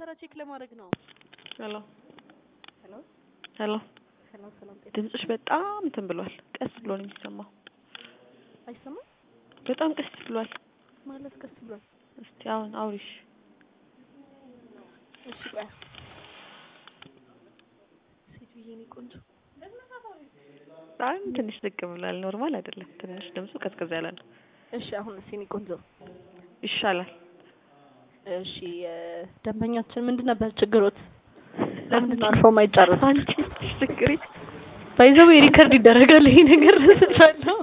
ነበረ ቼክ ለማድረግ ነው። ሄሎ ሄሎ ሄሎ ሰላም ሰላም፣ ጤና ድምፅሽ በጣም እንትን ብሏል። ቀስ ብሎ ነው የሚሰማው። አይሰማም በጣም ቀስ ብሏል። ማለት ቀስ ብሏል። እስቲ አሁን አውሪሽ። እሺ ቆይ ሴትዬ የኔ ቆንጆ አሁን ትንሽ ዝቅ ብሏል። ኖርማል አይደለም። ትንሽ ድምፁ ቀዝቀዝ ያለ ነው። እሺ አሁን እሺ የኔ ቆንጆ ይሻላል። እሺ ደንበኛችን ምንድን ነበር ችግሮት? ለምንድን ነው አልፎ ማይጨርስ? አንቺ ችግሪ ባይዘው ሪከርድ ይደረጋል ይሄ ነገር ስቻለሁ